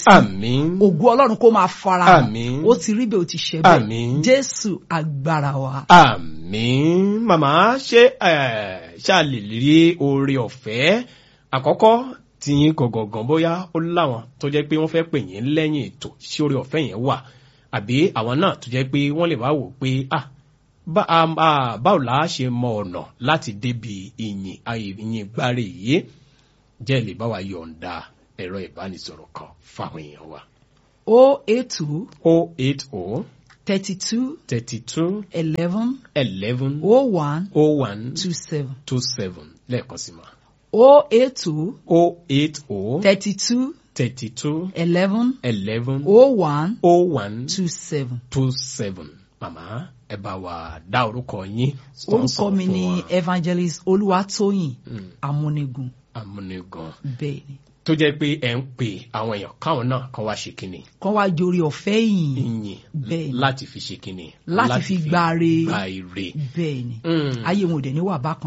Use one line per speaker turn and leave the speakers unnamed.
sí
àmín
ògo ọlọ́run kó máa fara hàn
Àmín.
ó ti rí bẹ́ẹ̀ ó ti ṣe bẹ́ẹ̀
Àmín.
jésù agbára wa.
àmín màmá ṣé ẹ ṣáà lè rí oore ọ̀fẹ́ àkọ́kọ́ tí yín gọ̀gọ̀gàn bóyá ó láwọn tó jẹ́ pé wọ́n fẹ́ pè yín lẹ́yìn ètò sí oore ọ̀fẹ́ yẹn wà àbí àwọn náà tó jẹ́ pé wọ́n lè wá wò pé ah bá a a- báwo la á ṣe mọ ọ̀nà láti débi ìyìn ayé ìyìn gbáre yìí jẹ́ lè bá wa yọ̀ǹda ẹ̀rọ ìbánisọ̀rọ̀ kan fáwọn èèyàn wa.
o eight two
o eight o
thirty two
thirty two
eleven
eleven
o one
o one
two seven
two seven lẹ́ẹ̀kan sí ma.
o eight two
o eight o
thirty two
thirty two
eleven
eleven
o one
o one
two seven.
two seven. màmá ẹ bá wa dá orúkọ yín.
orúkọ mi ni evangelist olúwatóyìn
Mm.
amúnigùn
amúnigan
bẹ́ẹ̀ ni
tó jẹ́ pé ẹ̀ ń pè àwọn èèyàn káwọn náà kan wá ṣe kínni
kọ́ wá jorí ọ̀fẹ́ yìí
ìyìn
Bẹ́ẹ̀ni.
láti fi ṣe kínni
Láti fi gbáre.
gba ire.
bẹ́ẹ̀ ni
Mm.
ayé wọn ò dẹ̀ ní wà bákan